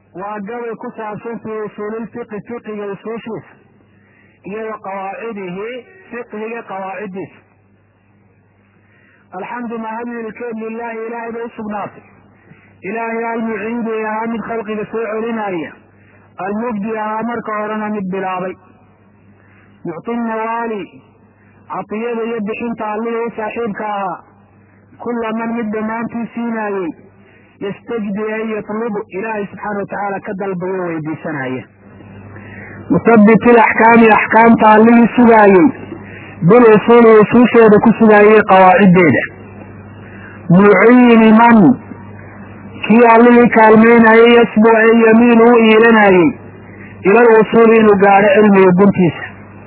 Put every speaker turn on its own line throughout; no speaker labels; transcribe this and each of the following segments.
waa gabay ku saabsan fi usuulilfiqi fiqiga usuushiisa iyo wa qawaacidihi fiqhiga qawaaciddiisa alxamdu mahadilkeed lilahi ilaahay bay usugnaatay ilaahay almuciidi ahaa mid khalqiga soo celinaya almubdi ahaa marka horena mid bilaabay mucti nawaali catiyada iyo bixinta allihii u saaxiibka ahaa kula man mid dhammaantii siinaayey yastajdi an yatlubu ilaahay subxaana watacaala ka dalbayo weydiisanaya musabit ilaxkaami axkaamta allihii sugaayey bil usuuli usuusheeda ku sugaayey qawaaciddeeda muciini man kii allihii kaalmeynayey yasbu ee yamiinu u iilanayey ila lwusuuli inuu gaadho cilmiga guntiisa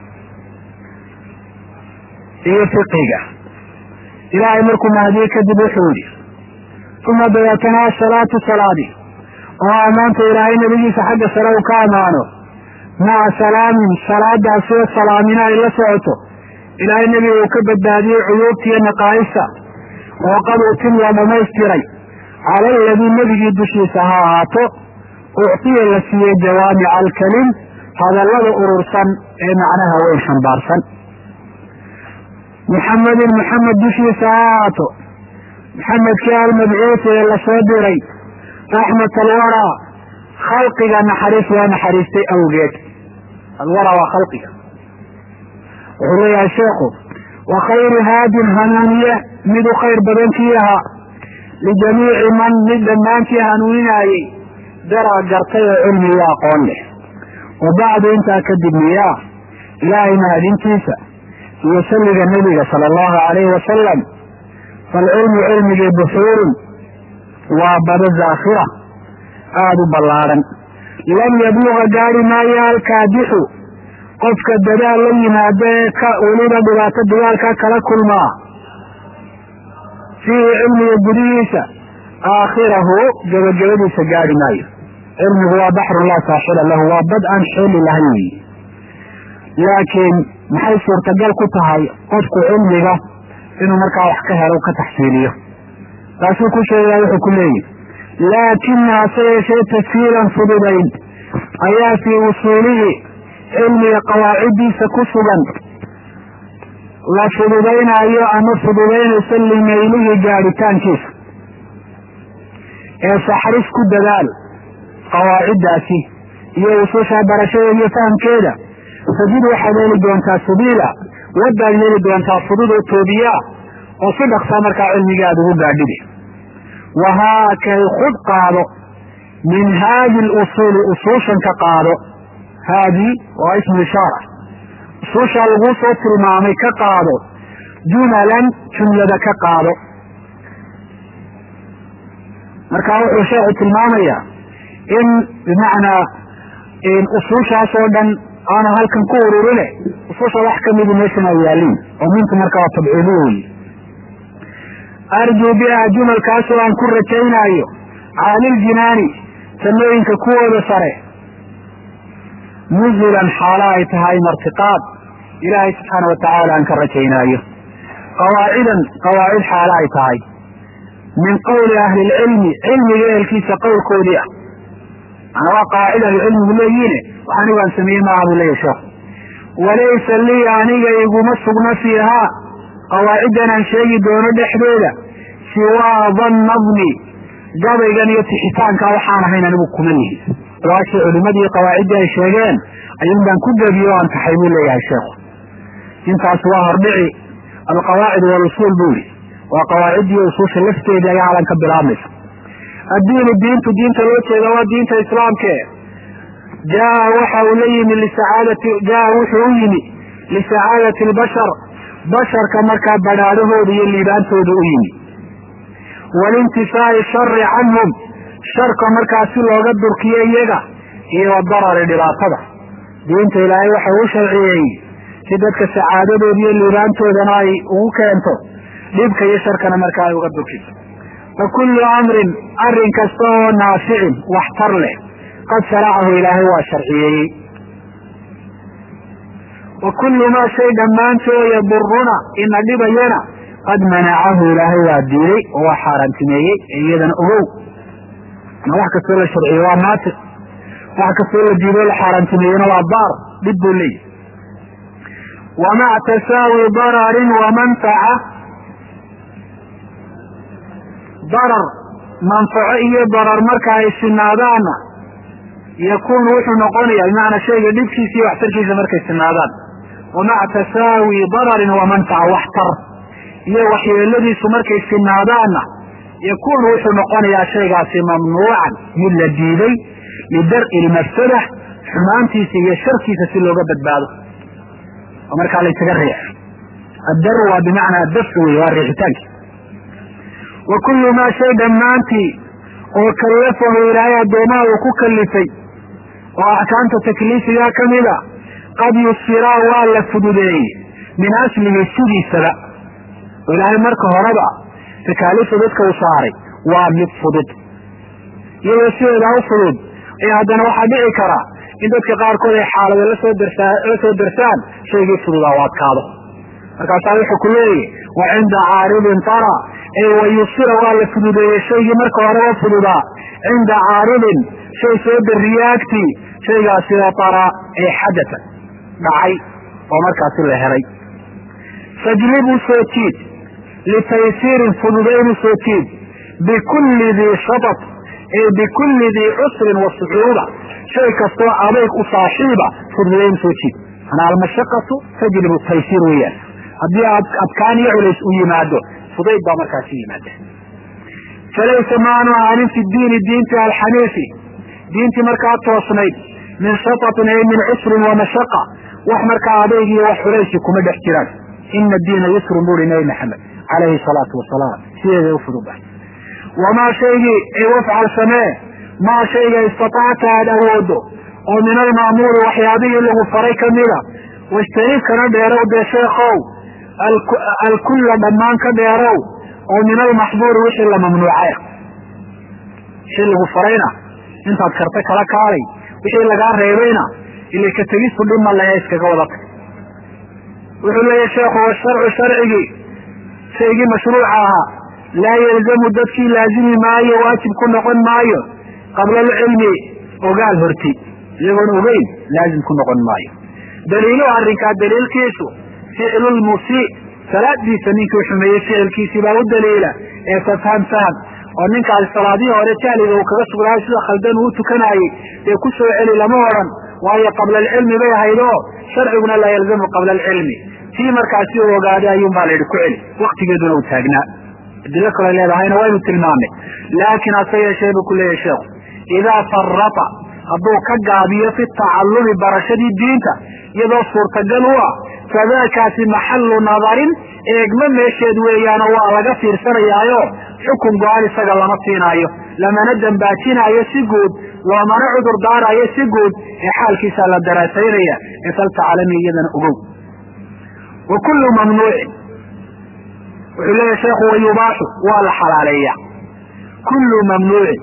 iyo fiqiga ilaahay markuu mahdiye kadib wuxuu yihi uma dabeetana asalaatu salaadi oo ammaanta ilaahay nebigiisa xagga sare uu ka ammaano maca salaamin salaadaasoo salaamina ay la socoto ilaahay nebiga uu ka badbaadiyey cuyuubta iyo naqaa'ista oo qad utim la dhamaystiray cala aladii nebigii dushiisa ha ahaato uctiya la siiyey jawaamica alkalim hadallada urursan ee macnaha weyn xambaarsan muxamedin muxamed dushiisa ha ahaato maxamedkii almabcuusi ee lasoo diray raxmat alwaraa khalqiga naxariis waa naxariistay awgeed alwaraa waa khalqiga wuxuu leeyahay sheekhu wa khayru haadin hanuuniye mid u khayr badan kii ahaa lijamiici man mid dhammaantii hanuuninaayey daraa gartay oo cilmi iyo aqoon leh wa bacdu intaa kadib miyaa ilaahay mahadintiisa iyo salliga nebiga sala allahu alayhi wasalam falcilmu cilmigii buxuurun waa bado zaakhira aada u ballaadhan lam yabluga gaari maayo alkaadixu qofka dadaal la yimaado ee ka weliba dhibaato dagaalka kala kulmaa fiihi cilmiga gudihiisa aakhirahu gebagabadiisa gaari maayo cilmigu waa baxrun laa saaxila lahu waa bad aan xeeli lahayn weyi laakiin maxay suurtagal ku tahay qofku cilmiga inuu markaa wax ka helo ka taxsiiliyo taasuu ku sheegaa wuxuu ku leeyihi laakina hase yeeshee tashiilan fududayn ayaa fii usuulihi cilmiga qawaaciddiisa ku sugan la fududaynaayo ama fududaynaysa limaylihi gaadhitaankiisa ee saxris ku dadaal qawaaciddaasi iyo usuusha barashadeeda iyo fahamkeeda sajid waxaad heli doontaa sabiila wadaad heli doontaa fudud oo toobiyaa oo si dhaqsaa markaa cilmiga aada ugu gaadhide wahaakay khud qaado min haadi lusuuli usuushan ka qaado haadi waa ismu ishaara usuushaa laguu soo tilmaamay ka qaado jumalan jumlada ka qaado marka wuxuu sheekhu tilmaamayaa in bimacnaa usuushaas oo dhan aanu halkan ku ururine usuusha wax kamidi meeshan ay yaaliin oo mintu marka waa tabciidiyo wey arjuu biha jumalkaasoo aan ku rajaynaayo caaliljinaani samooyinka kuwooda sare nuzulan xaalo ay tahay martiqaad ilaahay subxaana watacaala aan ka rajaynaayo qawaacidan qawaacid xaalo ay tahay min qowli ahli lcilmi cilmiga ehelkiisa qowlkoodii ah manaa waa qawaacid ahlicilmigu leeyihiine wax anigu aan sameeyey maaha buu leeyahy sheekhu walaysa lii aniga iguma sugna fiihaa qawaaciddan aan sheegi doono dhexdeeda siwaa dannadni gabaygan iyo tixitaanka waxaan ahayn anigu kuma lihi waashii culimadii qawaaciddii ay sheegeen ayuun baan ku gebiyo o aan taxay buu leeyahay sheekhu intaas waa hordhici alqawaacid walusuul buu yihi waa qawaaciddii usuusha lafteedii ayaa halan ka bilaabmaysa addiinu diintu diinta loo jeeda waa diinta islaamke jaa waxa uu la yimi lisacaadati jaa wuxuu u yimi lisacaadati albashar basharka markaa badhaadhahooda iyo liibaantooda u yimi walintifaa'i shari canhum sharka markaa si looga durkiyo iyaga iyo wadarari dhibaatada diinta ilaahay waxa uu sharciyeeyey si dadka sacaadadooda iyo liibaantoodana ay ugu keento dhibka iyo sharkana markaa ay uga durkiso fa kullu amrin arrin kasta oo naaficin waxtar leh qad sharacahu ilaahay waa sharciyeeyey wa kullu maa shay dhammaantoo yaduruna ina dhibayana qad manacahu ilaahay waa diiday oo waa xaaraantimeeyey ee iyadana ogow ma wax kastoo la sharciye waa naati wax kastoo la diido la xaaraantimeeyena waa daar dhib buu leeyahy wamac tasaawi dararin wamanfaca darar manfaco iyo darar marka ay sinaadaanna yakuunu wuxuu noqonaya bimacnaa shayga dhibkiisa iyo waxtarkiisa markay sinaadaan wamaca tasaawi dararin wamanfaca waxtar iyo waxyeeladiisu markay sinaadaanna yakuunu wuxuu noqonayaa shaygaasi mamnuucan mid la diiday lidar'i lmafsada xumaantiisa iyo sharkiisa si looga badbaado oo markaa laysaga riix addar waa bimacnaa dafci wey waa riixitaanki wa kullu maa shay dhammaantii oo kallafahu ilaahay addoomaha uu ku kallifay oo axkaamta takliifigaa ka mida qad yusiraa waa la fududeeyey min aslihi sidiisaba oo ilaahay marka horeba takaaliifta dadka u saaray waa mid fudud iyadoo sideedaa u fudud ayaa haddana waxaa dhici kara in dadka qaarkood ay xaalado lasoo darsaa la soo darsaan shaygii fududaa u adkaado markaasaa wuxuu ku leeyahy wa cinda caaridin tara ee wayusira waa la fududeeyey shaygii marka horeba fududaa cinda caaridin shay soo dariye agtii shaygaasina tara ee xadata dhacay oo markaasi la helay fajlibu soo jiid litaysiirin fududaynu soo jiid bikulli dii shatat ee bikulli dii cusrin wa sucuuba shay kastoo adayg u saaxiiba fududayn soo jiid manaa almashaqatu tajlibu taysiir weeyaan haddii adkaan iyo culays u yimaado fudayd baa markaasi yimaada falaysa maanu ahaanin fi diini diinti alxaniifi diintii markaa toosnayd min shatatin ay min cusrin wa mashaqa wax markaa adayg iyo wax culaysi kuma dhex jiraan ina diina yusrun buri nabi maxamed calayhi salaatu wasalaam sideeday u fududahay wamaa shaygii ay wafcal samee maa shayga istatacta aada awoodo oo min almaamuuri waxyaabihii lagu faray kamida wajtanib kana dheerow dee sheekow alkulla dhammaan ka dheerow oo min almaxduuri wixii la mamnuucay wixii lagu farayna intaad karta kala kaalay wixii lagaa reebayna ila ka tegistu dhima lahe iskaga wada tag wuxuu leeyahy sheekhu washarcu sharcigii shaygii mashruuca ahaa laa yalzamu dadkii laazimi maayo waajib ku noqon maayo qabla alcilmi ogaal horti iyagoon ogeyn laazim ku noqon maayo daliiluhu arrinkaa daliilkiisu ficlu lmusii salaadiisa ninkii xumeeyey ficilkiisii baa u daliila ee tafham faham oo ninkaasi salaadihii hore jahliga uu kaga sugnaayo sida khaldan uu tukanaayey dee ku soo celi lama odhan waayo qabla alcilmi bay ahayd oo sharciguna laa yalzamu qabla alcilmi tii markaasi u ogaaday ayuun baa la yidhi ku celi waktigeeduna uu taagnaa adilo kale leedahayna waynu tilmaamay laakiin hase yeeshee buu ku leeyahy sheekhu idaa farata hadduu ka gaabiyo fi tacallumi barashadii diinta iyadoo suurtagal u ah fadaakaasi maxallu nadarin eegma meesheed weeyaanoo waa laga fiirsanayaayo xukun go-aan isaga lama siinaayo lamana dambaajinaayo si guud loomana cudur daaraayo si guud ee xaalkiisaa la daraasaynaya ee faltacalami iyadana ogow wa kullu mamnuucin wuxuu leeyahy sheekhu wayubaaxu waa la xalaaleeya kullu mamnuucin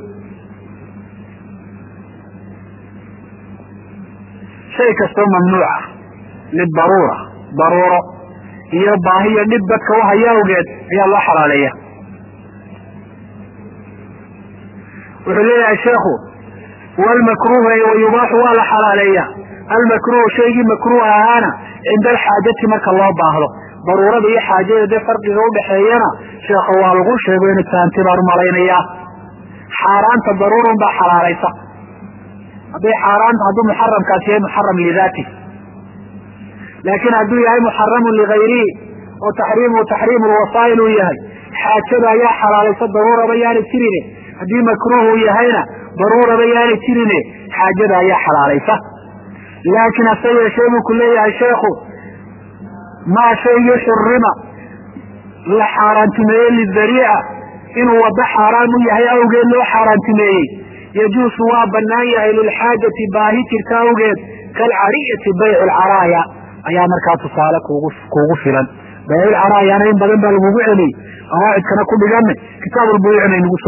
shay kastoo mamnuuca lidaruura daruuro iyo baahiyo dhib dadka u haya awgeed ayaa loo xalaaleeya wuxuu leeyahay sheekhu walmakruuhu ay wayubaaxu waa la xalaaleeya almakruuhu shaygii makruuh ahaana cinda alxaajati marka loo baahdo daruurada iyo xaajada dee farqiga udhaxeeyana sheekha waa lagu sheego inu taanti baan umalaynayaa xaaraanta daruurun baa xalaalaysa hadday xaaraanta hadduu muxaramkaasi yahay muxaram lidaati laakiin hadduu yahay muxaramun ligayrihi oo taxriimuhu taxriimu lwasaa'il uu yahay xaajada ayaa xalaalaysa daruuraba yaanay jirine haddii makruuh uu yahayna daruuraba yaanay jirine xaajada ayaa xalaalaysa laakiin hase yeeshee buu ku leeyahay sheekhu maa shaygii xurima la xaaraantimeeyey lidariica inuu waddo xaaraam u yahay awgeed loo xaaraantimeeyey yajuusu waa banaan yahay lilxaajati baahi jirta awgeed kalcariyati baycu lcaraaya ayaa markaa tusaale kugu kuugu filan bayculcaraayana in badan baa lagugu celiyey qawaacidkana ku dhigana kitaabulbuyucna nagu